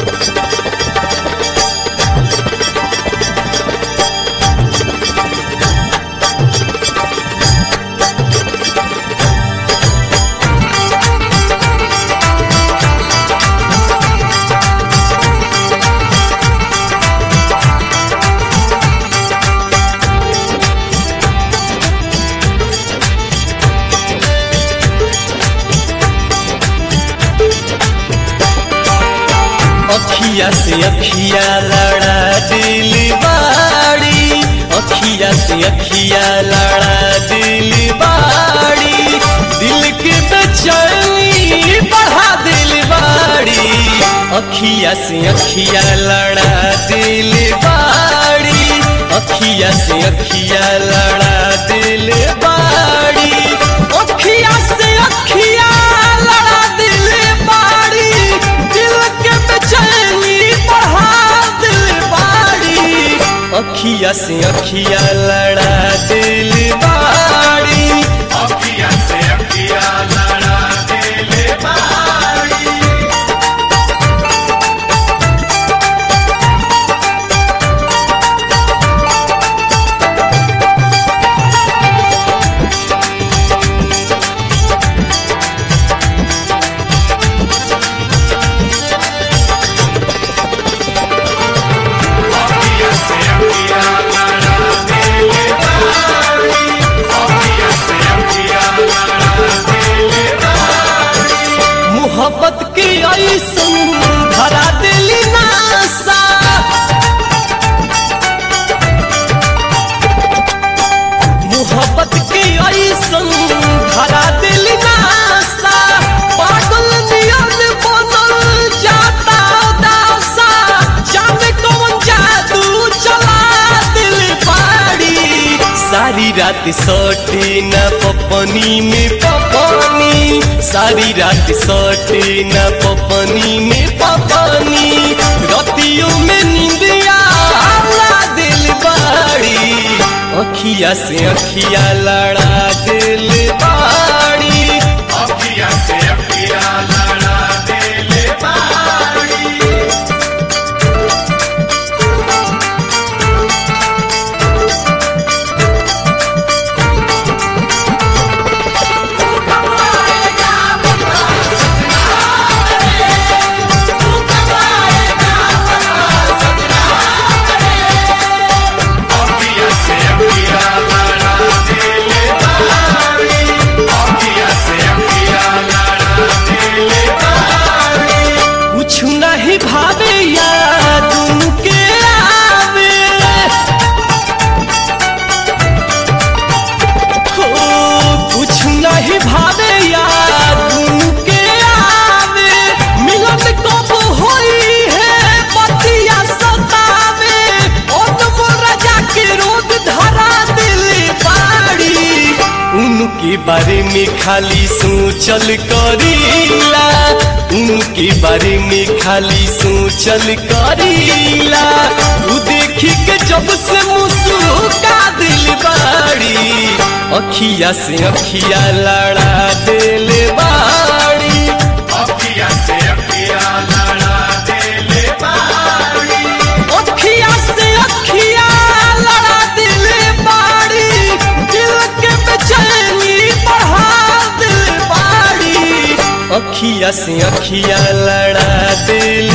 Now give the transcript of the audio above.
अखिया से अखिया लड़ा दिल बाड़ी अखिया से अखिया लड़ा दिल बाड़ी दिल के बेचैनी बढ़ा दिल बाड़ी अखिया से अखिया लड़ा दिल बाड़ी अखिया से अखिया लड़ा दिल बाड़ी अखिया से अखिया लड़ा दिल बाड़ी दिल के बेचैनी बढ़ा दिल बाड़ी अखिया से अखिया लड़ा दिल बाड़ी अखिया से अखिया लड़ा दिल बारी अखिया से अखिया लड़ा दिल बारी अखिया से अखिया लड़ा दिल बारी मोहब्बत की ऐसन धरा दिल नासा मोहब्बत की ऐसन धरा दिल नासा पागल नियन बनल जाता दासा जाने कौन जादू चला दिल पाड़ी सारी रात सोटे न पपनी में पपनी सारी रात सोटे न पपनी में पपनी रतियों में नींदिया आला दिल बाड़ी अखिया से अखिया लड़ा दिल बाड़ी अखिया से अखिया लड़ा दिल बारी अखिया से अखिया लड़ा दिल बारी अखिया से अखिया लड़ा दिल बारी कुछ नहीं भावे याद उनके आवे हो कुछ नहीं भावे याद उनके आवे मिलन कब होई है पतिया सतावे और राजा के रोग धरा दिल बाड़ी उनके बारे में खाली सोचल करीला उनके बारे में खाली सोचल करीला उ देखी के जब से मुस्का दिल बाड़ी अखिया से अखिया लड़ा दिल बाड़ी अखिया से अखिया लड़ा दिल बारी अखिया से अखिया लड़ा दिल बाड़ी दिल के बेचैनी बढ़ा दिल बाड़ी अखिया से अखिया लड़ा दिल